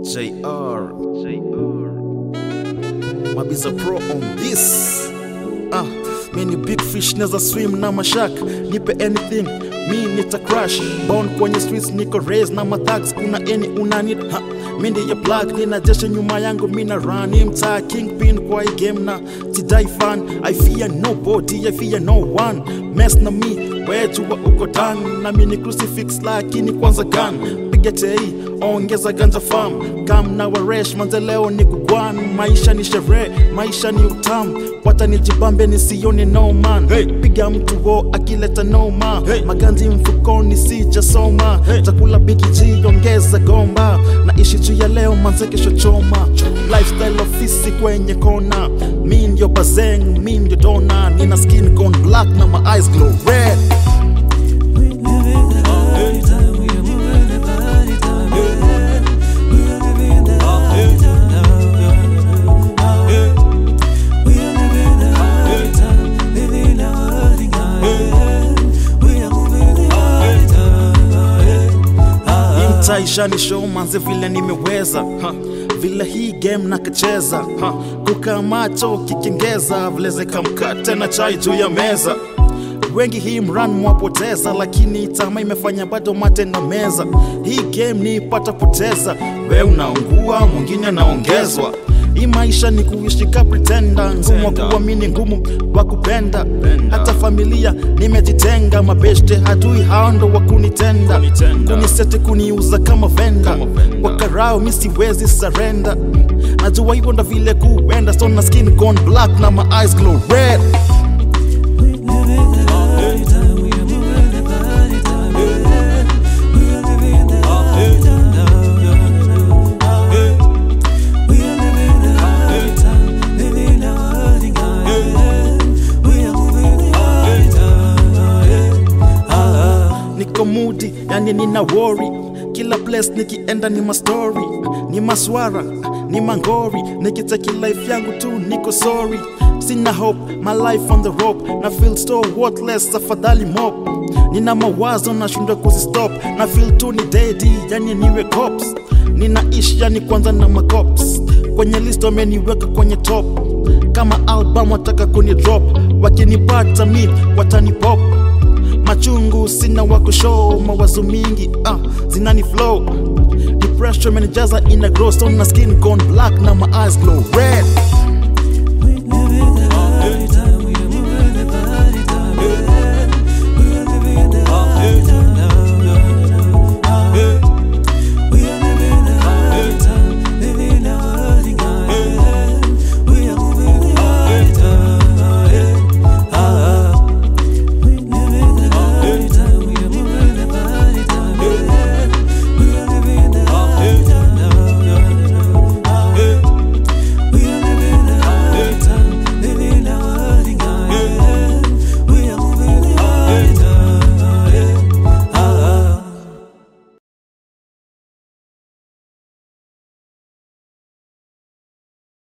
JR. JR. Mabiza Pro on this. Ah, mi ni big fish neza swim na mashak nipe anything mi nita crash born kwenye streets niko raised na mathags kuna any unanid ha mi ndiye plug nina jeshe nyuma yangu mina run mtaa kingpin kwa hii game na tidai fan I fear nobody I fear no one mess na mi wejua uko dan na mi ni crucifix lakini kwanza gun piga tei ongeza ganja farm kam na waresh manze leo ni kugwan maisha ni sherehe maisha ni utamu wata nijibambe nisione no man hey. piga mtu wo akileta noma hey. maganzi mfukoni sijasoma hey. chakula biki ji ongeza gomba naishi juu ya leo manze kesho choma lifestyle ofisi kwenye kona mi ndio bazeng mi ndio dona nina skin gone black na my eyes glow red mtaishani show manze vile nimeweza ha. vile hii game nakacheza ha. kukaa macho kikengeza vileze kamkate na chai juu ya meza wengi hii mran mwapoteza lakini tama imefanya bado mate na meza hii game ni pata poteza we unaungua mwingine anaongezwa hii maisha ni kuishi ka pretenda ngumu wa kuamini ngumu wa kupenda hata familia nimejitenga mabeshte hatui hao ndo wa kunitenda kunisete kuniuza kama venda wakarao mi siwezi sarenda najua hivyo ndo vile kuenda so na skin gone black na my eyes glow red niko mudi yani nina worry kila place nikienda ni mastori ni maswara ni mangori nikiteki life yangu tu niko sorry sina hope my life on the rope na feel so worthless afadhali mop nina mawazo nashindwa kuzistop na feel tu ni dedi yani niwe cops ninaishi yani kwanza na macops kwenye list wameniweka kwenye top kama album wataka kuni drop wakinipata mi watani pop machungu sina wakushow mawazo mingi uh, zinani flow depression menijaza ina grow so na skin gone black na my eyes glow red